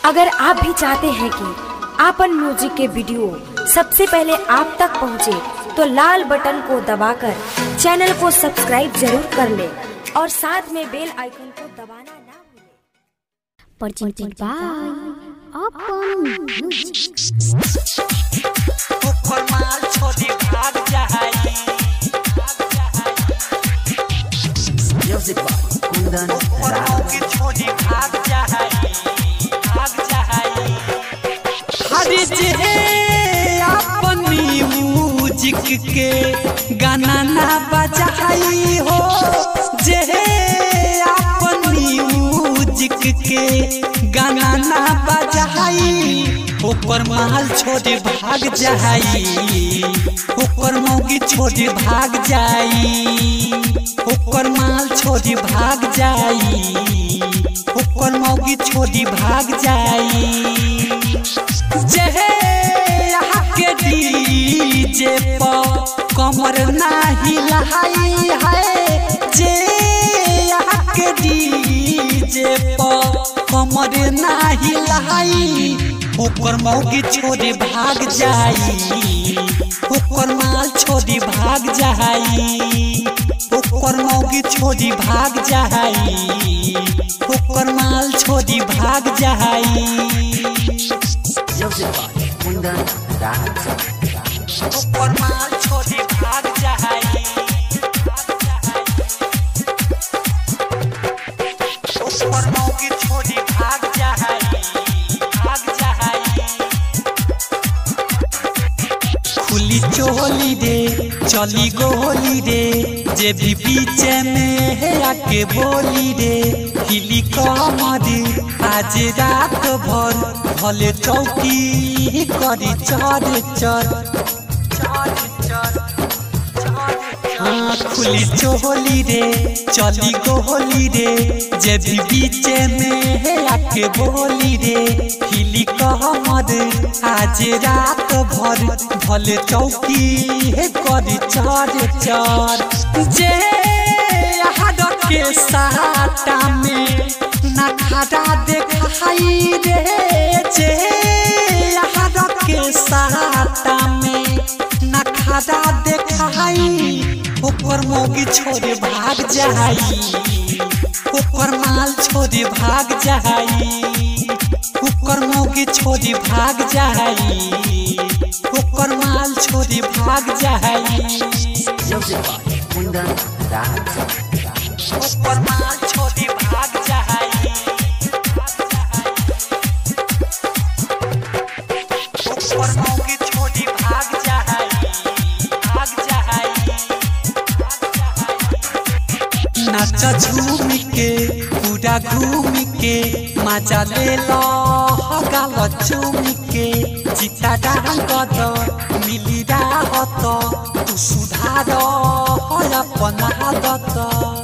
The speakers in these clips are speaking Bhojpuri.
अगर आप भी चाहते हैं कि आपन म्यूजिक के वीडियो सबसे पहले आप तक पहुंचे, तो लाल बटन को दबाकर चैनल को सब्सक्राइब जरूर कर ले और साथ में बेल आइकन को दबाना ना भूलें। presented by Upon Music. ऊपर माल छोड़ी भाग जाई Music by Kundan ऊपर Rao. मौकी छोड़ी भाग जाई भाग जाई हरी जे अपनी म्यूजिक के गाना ना बजाई हो जे अपनी म्यूजिक के गाना ना बजाई ऊपर महल छोड़े भाग जाई ऊपर मौगी छोड़े भाग जाई ऊपर माल छोड़ी भाग जाई ऊपर मौगी छोड़ी भाग जाई जहे यहाँ के डीजे पर कमर नाही लहाई है जे यहाँ के डीजे पर कमर नाही लहाई ऊपर मौगी छोड़ी भाग जाई ऊपर माल छोड़ी भाग जाई ऊपर मौगी छोड़ी भाग जाई ऊपर माल छोड़ी भाग जाई Music by Kundan Rao. ऊपर माल छोड़ी भाग जाई ऊपर मौगी छोड़ी भाग जाई भाग जाई खुली चोली रे चली गोली रे जे भी बीच में है आके बोली रे हिली कमरी आज रात भर भले चौकी करी चर चर हाँ खुली चोली रे चली गोली रे जे भी बीच में है आके बोली रे हिली कहमद आज रात भर भले चौकी है करी चार चार जे हद के साटा में ना खड़ा देखाई रे जे हद के साटा में ना खड़ा देखाई ऊपर मोगी छोड़े भाग जाई ऊपर माल छोड़े भाग जाई ऊपर मोगी छोड़े भाग जाई ऊपर माल छोड़े भाग जाई Music by Kundan Rao. ऊपर माल छोड़े भाग जाई ऊपर मोगी छोड़े भाग जाई भाग जाई नाच झूम के पूरा घूम के मजा ले लो गाल चूम के चिता डांग द मिली राहत तू सुधार अपन आदत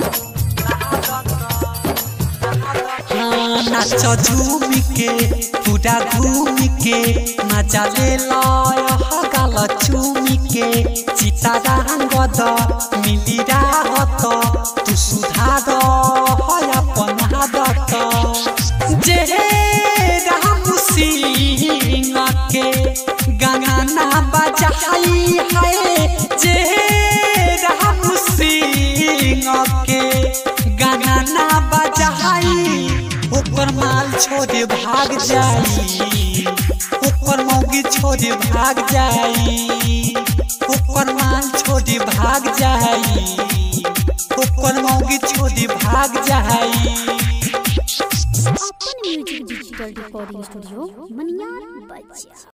हाँ, नाच झूम के पूरा घूम के मजा ले लो गाल चूम के चिता डांग द मिली राहत तू सुधार अपन आदत जे राम सिंह के गाना बजाई है जे राम सिंह के गाना बजाई ऊपर माल छोड़े भाग जाई ऊपर मौगी छोड़े भाग जाई ऊपर माल छोड़े भाग जाई ऊपर मौगी छोड़े भाग जाई Upon Music Digital Recording Studio, Manyar Bajia.